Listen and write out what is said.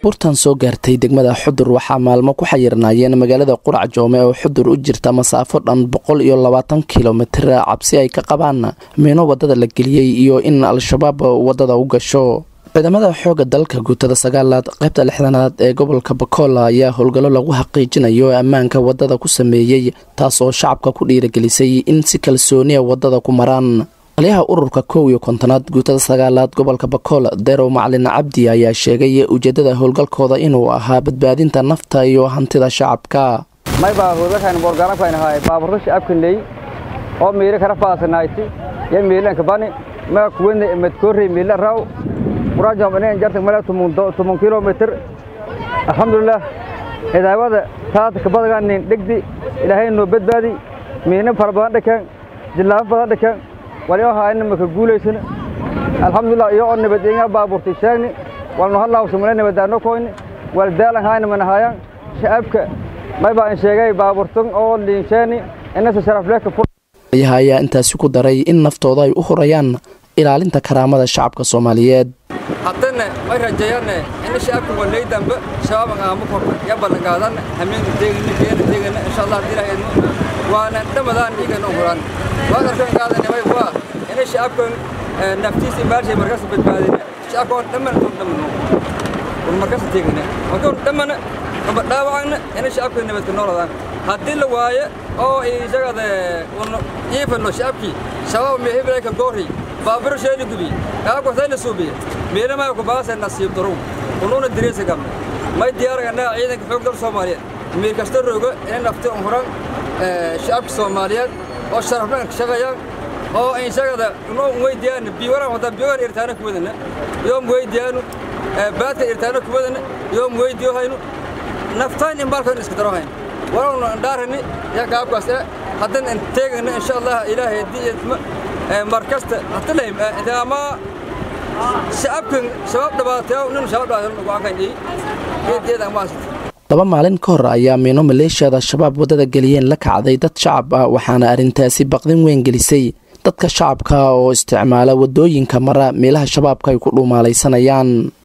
baabuurtan soo gaartay degmada xudur waxaa maalmo ku xayirnaayeen magaalada qurac joome oo xudur u jirta masaafo dhan boqol iyo labaatan kilomitir cabsi ay ka qabaan miino wadada la geliyey iyo in al-shabaab wadada u gasho ciidamada xooga dalka guutada sagaalaad qaybta lixdanaad ee gobolka bakool ayaa howlgallo lagu xaqiijinayo ammaanka wadada ku sameeyey taas oo shacabka ku dhiiragelisay in si kalsooniya wadada ku maraan taliyaha ururka kow iyo kontonaad guutada sagaalaad gobolka bakool derow macalin cabdi ayaa sheegay ujeedada howlgalkooda inuu ahaa badbaadinta nafta iyo hantida shacabka maybaa howlgalkan boorgaanafaynahay baaburro shacabkaney oo miile kara faasanayti yo miilanka bani maa kuwene madkoorrey miile raw quraajom inen jartag male tumun kilomitr alxamdulilah cidaawada taata kabadaganin dhegdi ilaahay noo badbaadi miina fara badan dhakaan jillaafo badan dhakaan waliohaayna maka guulaysana alxamdulilah iyo oo nabadeenga baabuurtay sheegni walnu hadlaawsamale nabadaano koyni wal daalan haayna manahaayan shacabka maybaa in sheegay baabuurtan oo liinsheeni inasa sharafleeka ayaha ayaa intaasi ku daray in naftooda ay u horayaan ilaalinta karaamada shacabka soomaaliyeed haddana may rajeeyane ina shacabka walay dambe shabaab aama korta ya ballanqaadan hameenka teegana geena teegana insha allah haddii ilahay idmo waana dhamadaan dhiigana huraan waad arkan qaadana may waa ina shacabkan naftiisa imaalshay markaas badbaadina shacabka oo dhamman tun dhammano un markaas teegana marka un dhammana aba dhaawacana ina shacabka nabadka nooladaan haddii la waayo oo isagada un iifano shacabkii shabaab mehebilayka goorri baaburo sheeni gubi kaakotayna suubiye meelamaa ku baasa nasiib darow unuuna diriisa gamna may diyaaraganaa ciidanka xoog dal soomaaliyeed miir kasta rooga inay nafti un huran shacabka soomaaliyeed oo sharafnaan shaqayaan oo insagada unoo weydiyaana biiwaraan wadaa biiwaan irtaana kuwadana yoom weydiyaanu baadka irtaana kuwadana yoom weydiyo haynu naftaan in baalkan iska daro hayn walowna andhaarani yaa kaabkaas eh haddana in teegana insha allah ilaahay haddii idma markasta hatalahim ama shacabkan shabaab dhabaatayo nin shabaab dhabaatayo go'aankan ii geedgeeda amaasita laba maalin ka hor ayaa miino maleeshiyada shabaab waddada geliyeen la kacday dad shacab ah waxaana arrintaasi baqdin weyn gelisay dadka shacabka oo isticmaala waddooyinka mara meelaha shabaabka ay ku dhuumaalaysanayaan